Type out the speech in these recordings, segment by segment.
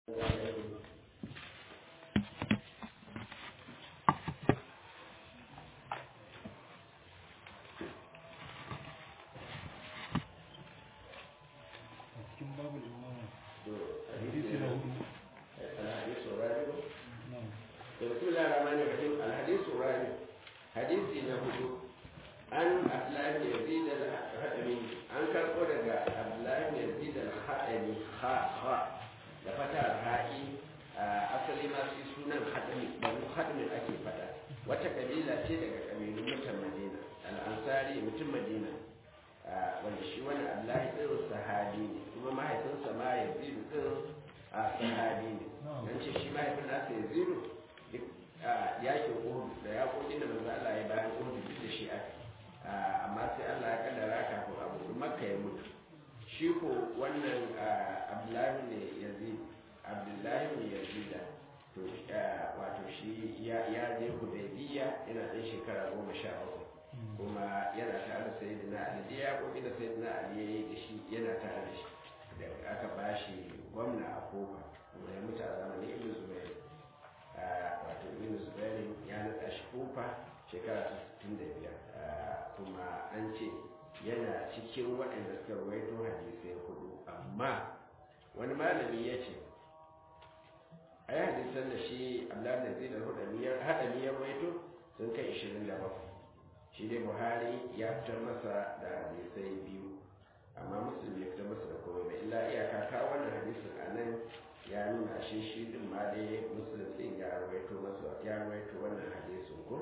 cikin babu imama hadisi na hudu الحديث الرابع na'am بسم الله الرحمن الرحيم الحديث الرابع حديث نهض عن أبلاه يزيد الحدمي عن كربو دقا أبلاه يزيد الحدمي خا خا لفتح الهائي asali ma su sunan hadami banu hadamin ake fada wata kabila ce daga kabilun mutan madina al'ansari mutum madina wanda shi wani abdullahi ɗin sahabi ne kuma mahaifinsa ma yazidu ɗin a sahabi ne don ce shi mahaifin nasa yazidu duk yakin uhud da yakokin da manzo Allah ya bayan uhud duk da shi aka amma sai Allah ya kaddara kafin abu makka ya mutu shi ko wannan abdullahi ne yazid abdullahi ne yazida to wato shi ya je hudaybiya yana ɗan shekara goma sha bakwai kuma yana tare da sayyidina ali da ya koki da sayyidina ali ya yi da shi yana tare da shi da aka ba shi gwamna a kofa kuma ya mutu a zamanin ibn zubair wato ibn zubair ya naɗa shi kofa shekara ta sittin da biyar kuma an ce yana cikin waɗanda suka rawaito hadisai hudu amma wani malami ya ce a yi hadisan da shi abdullahi da zai da haɗami ya rawaito sun kai ishirin da bakwai shi dai buhari ya fitar masa da hadisai biyu amma muslim ya fitar masa da komai ba illa iyaka ka wannan hadisin a nan ya nuna shi shi din ma dai muslim din ya rawaito masa ya rawaito wannan hadisin ko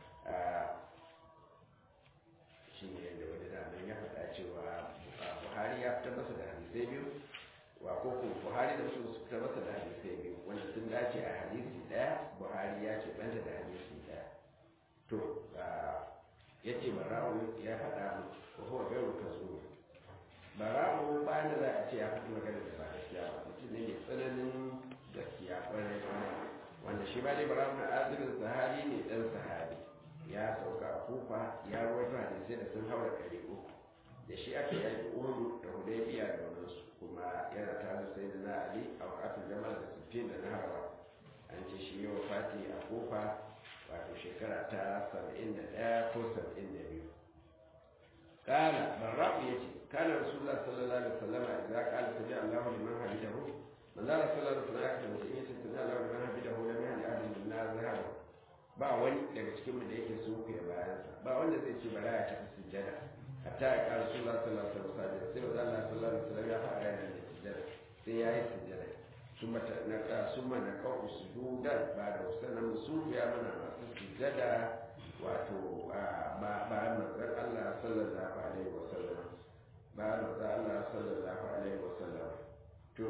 shi ne da wani daman ya faɗa cewa buhari ya fitar masa da hadisai biyu wa ko ko buhari da muslim su fitar masa da hadisai biyu wanda sun dace a hadisi ɗaya buhari ya ce banta da hadisi ɗaya to ya ce bara'u ya faɗa mu ko kuma gairu ka zo bara'u bayan da za a ce ya faɗi magana da ba gaskiya ba mutum ne mai tsananin gaskiya kwarai kwarai wanda shi ba dai bara'u na azumin sahabi ne ɗan sahabi ya sauka a kufa ya rawaito hadisai da sun haura ɗari uku da shi aka yaki uhudu da hudaybiya da wadansu kuma yana tare da sai da na ali a wakatun jama'a da sittin da na hawa an ce shi yi wa fati a kufa wato shekara ta saba'in da ɗaya ko saba'in da biyu kala barra'u ya ce kana rasulullah sallallahu alaihi wasallam idan kala sami allahu liman hamidahu manzara sallallahu alaihi wasallam aka mutum ya ce sami allahu liman hamidahu lam yahdi ahadin min nar zahara ba wani daga cikin mu da yake so ku ya bayansa ba wanda zai ce bara ya tafi sujjada hatta ya kala rasulullah sallallahu alaihi wasallam sai manzo Allah sallallahu alaihi wasallam ya fara yana da sujjada sai ya yi sujjada ثم ثم نقع سجودا بعد وسلم مسوف يا من sujjada wato ba manzan Allah sallallahu alaihi wasallam ba manzan Allah sallallahu alaihi wasallam to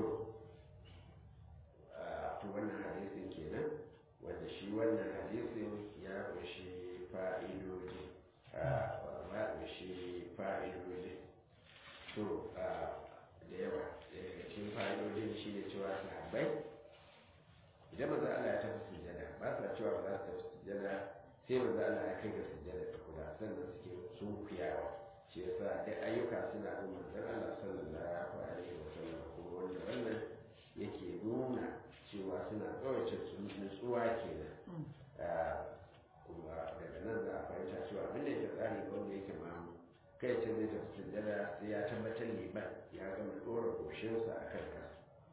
to wannan hadisin kenan wanda shi wannan hadisin ya kunshi fa'idoji ya kunshi fa'idoji to da yawa daga cikin fa'idojin shi ne cewa sahabbai idan manzan Allah ya tafi sujjada ba sa cewa ba za su tafi sujjada sai manzo Allah ya kai ga sujjada ta kula sannan suke sun kuyawa shi yasa duk ayyuka suna bin manzon Allah sallallahu alaihi wa sallam kuma wanda wannan yake nuna cewa suna tsawaita nutsuwa kenan kuma daga nan za a fahimta cewa abin da yake tsari wanda yake mamu kai ce zai tafi sujjada sai ya tabbatar liman ya gama ɗora goshinsa a kan kasa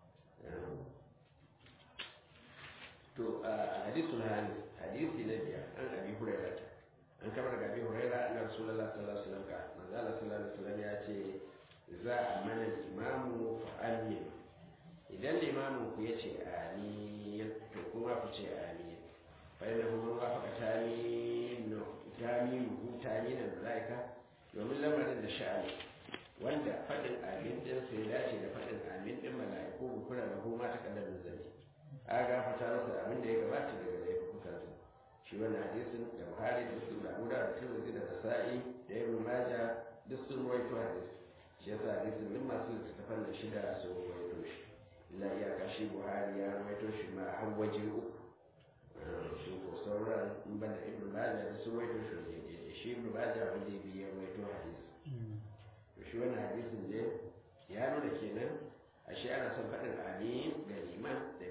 to a hadisul hadis hadisi na biyar an abi huraira an kama daga abi huraira na rasulullah sallallahu alaihi wasallam ka manzo Allah sallallahu alaihi wasallam ya ce za a mana imamu fa amin idan limamin ku yace amin to kuma ku ce amin fa inna hum wafaqa tamin tamin hu tamin malaika domin lamarin da sha'ani wanda fadin amin din sai dace da fadin amin din malaiku bukura da kuma ta kaddamin zai a gafata masa abin da ya gabata daga laifukansa shi wani hadisin da buhari da muslim da abu da tirmidhi da nasa'i da ibn maja duk sun ruwaito hadisi shi yasa hadisin min masu littattafan da shida sun ruwaito shi illa iyaka shi buhari ya ruwaito shi ma har waje uku su ko sauran in banda ibn maja da sun ruwaito shi daidai shi ibn maja wanda biyu ya ruwaito hadisi to shi wani hadisin ne ya nuna kenan ashe ana son faɗin amin ga liman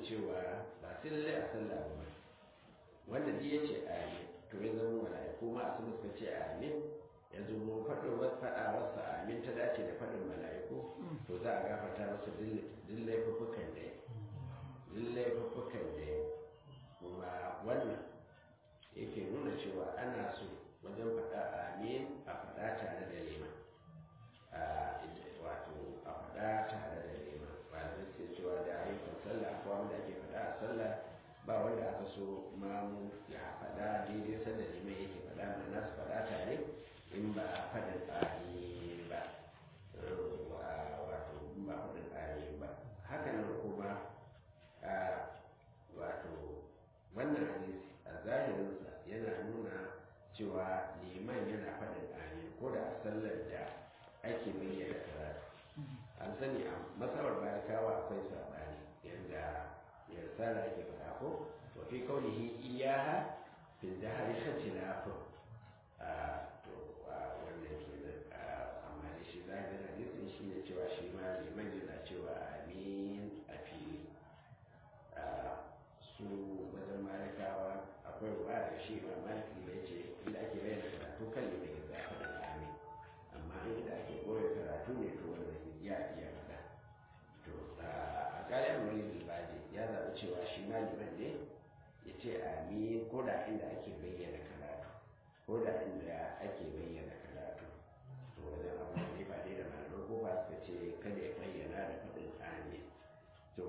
cewa ba sai lalle a sallah ba wanda duk ya ce amin to ya zama mala'iku ma su suka ce amin ya zo mu faɗin wasu faɗa wasu amin ta dace da faɗin mala'iku to za a gafarta masa duk laifuffukan da ya duk laifuffukan da ya kuma wannan yake nuna cewa ana so wajen faɗa amin a faɗa tare da liman wato a faɗa tare da liman malamai suke cewa da ayyukan sallah ko wanda ake faɗa a sallah ba wanda aka so mamu ya faɗa daidai sanda liman yake faɗa mana su faɗa tare in ba a faɗin amin ba wato in ba faɗin amin ba haka nan kuma wato wannan hadisi a zahirinsa yana nuna cewa liman yana faɗin amin ko da a sallar da ake bayyana karatu an sani a masabar malikawa akwai saɓani yadda ya risala ake faɗa ko wa fi kaunihi iyaha fi dahari khilafun a to wannan kenan amma da shi zahirin hadisin shi ne cewa shi ma liman yana cewa amin a fili su wajen malikawa akwai ruwa da shi ma maliki da ce inda ake bayyana karatu kan liman ya zafa da amin amma inda ake koyar karatu ne to wannan ya iya faɗa to a ƙaryar wani libaji ya zaɓi cewa shi ma liman ne ya ce amin ko da inda ake bayyana karatu ko da inda ake bayyana karatu to wajen abu ne ba dai da malaman ko ba suka ce kada ya bayyana da faɗin amin to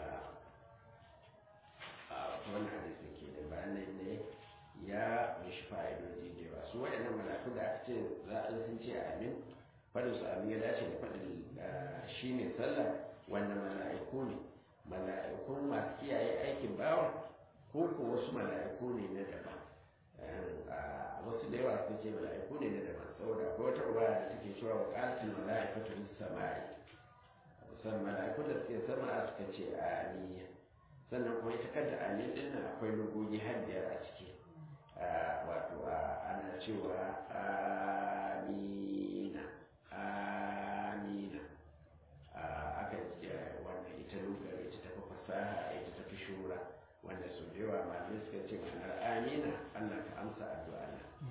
wannan hadisi ke da bayanan ne ya mishi fa'idoji da yawa su waɗannan malaku da aka ce za a sun ce amin faɗin su amin ya dace da faɗin shi ne sallah wanda mala'iku ne mala'ikun masu kiyaye aikin bawa ko ko wasu mala'iku ne na daban wasu da yawa sun ce mala'iku ne na daban saboda ko wata ruwa da take cewa wa ƙasin mala'ikatu sama'i musamman mala'ikun da suke sama suka ce amin sannan kuma ita kanta amin din nan akwai lugogi har biyar a ciki wato ana cewa amina amina aka wannan ita lugar ita tafi fasaha ita tafi shura wanda su da yawa malamai suka ce ma'anar amina allah ka amsa addu'a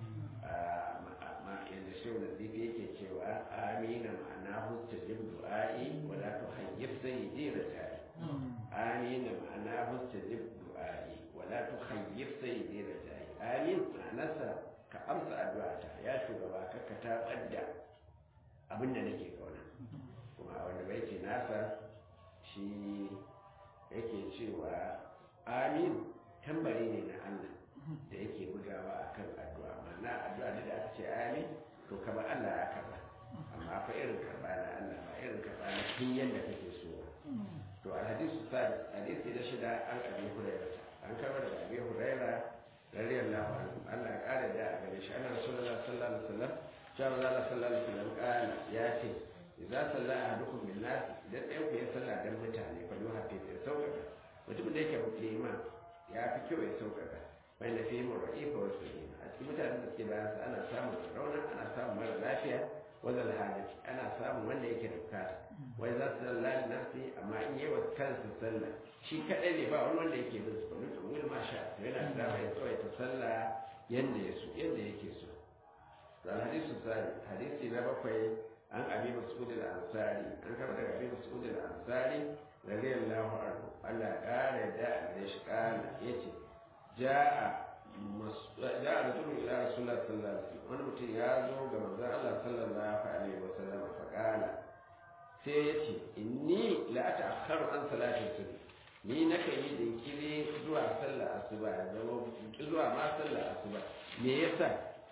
na yadda shehu da zifi yake cewa amina ma'ana hujjar du'a'i wala tu hayyif sayyidi raja'i آمين معناه استجب دعائي ولا تخيب سيدي رجائي آمين معناه كأمس أدعاتا يا شugaba ka tabar da abin da nake kauna kuma a wanda baiti nasa shi yake cewa amin tambari ne na Allah da yake bugawa akan addu'a ma'ana addu'a da aka ce amin to kama Allah ya karba amma fa irin karba na Allah ba irin karba na kin yadda kake so to alhadisu sadis hadisi da shida an abi hurairah an karbar da abi hurairah radiyallahu anhu Allah ya kare da a gare shi annabi sallallahu alaihi wasallam cewa Allah sallallahu alaihi wasallam kana ya ce idza salla ahadukum bin nas idan ɗayan ku ya salla dan mutane fa yuha fi ya sauƙaƙa mutum da yake liman ya fi kyau ya sauƙaƙa bai da fi mu ra'ifa wa sunna a cikin mutanen da suke bayan ana samun rauna ana samun mara lafiya wazal hajji ana samun wanda yake da bukata wai za su zalla da nafsi amma in yi wa kansa sallah shi kaɗai ne ba wani wanda yake bin su kwanu to wani ma sha to yana da dama ya tsawaita sallah yanda ya so yanda yake so dan hadisu sani hadisi na bakwai an abi mas'ud al-ansari an kama daga abi mas'ud al-ansari radiyallahu anhu Allah ya kare da da shi kana yace ja'a ja'a rajulun ila rasulullah sallallahu alaihi wasallam wani mutum ya zo ga manzon Allah sallallahu alaihi wasallam fa kana sai yace inni la ata'akhkharu an salatin subh ni na kan yi jinkiri zuwa sallar asuba zama zuwa ma sallar asuba me yasa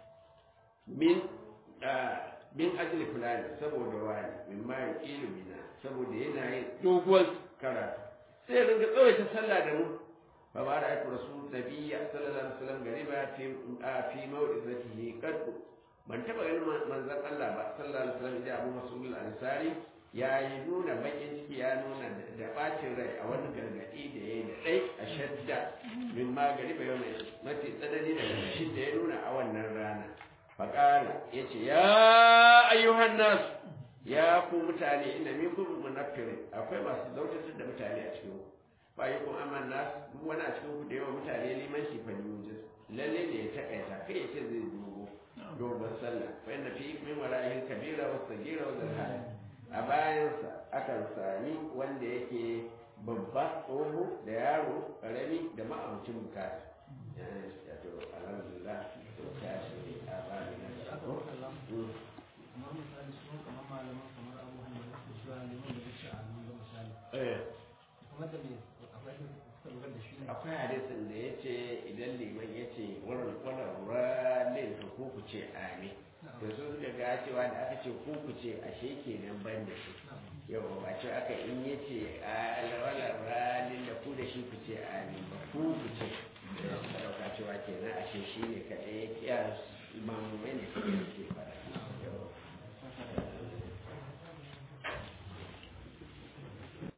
min min ajli fulani saboda wani min ma ilmina saboda yana yin doguwar karatu sai ya rinka tsawaita sallah da mu fa ba da aiki rasul nabiyya sallallahu alaihi wasallam gariba fi fi mawdizatihi qad ban taba ganin manzon Allah ba sallallahu alaihi wasallam da Abu Mas'ud al-Ansari ya yi nuna bakin ciki ya nuna da bacin rai a wani gargadi da ya yi da ɗai a shadda min magari bai mai mafi tsanani da shi da ya nuna a wannan rana faƙala ya ce ya ayyuhan nasu ya ku mutane ina min kuma munaffirin akwai masu zautatar da mutane a cikin ba yi kuma aman nasu duk wani a cikin ku da yawa mutane liman shi fa yujis lalle ne ya takaita kai ya ce zai dogo dogon sallah fa inna fi min wara'ihin kabira wa sagira wa zalhala a bayansa akan sami wanda yake babba tsoho da yaro karami da ma'abucin bukata ya to alhamdulillah to ta shi a bani na ko kamar misali su kamar malaman kamar abu hanyar da su ya neman da wuce a nan ga misali eh kuma da me akwai da suka lura da shi ne akwai hadisin da ya ce idan liman ya ce wurin kwanar ralin ka ko ku ce amin to su suka ga cewa da aka ce ko ku ce ashe kenan ban da shi yau ba ce aka in ya ce a alwalar ralin da ku da shi ku ce amin ba ku ku ce da suka dauka cewa kenan ashe shi ne kaɗai ya mamumai ne kaɗai ke fara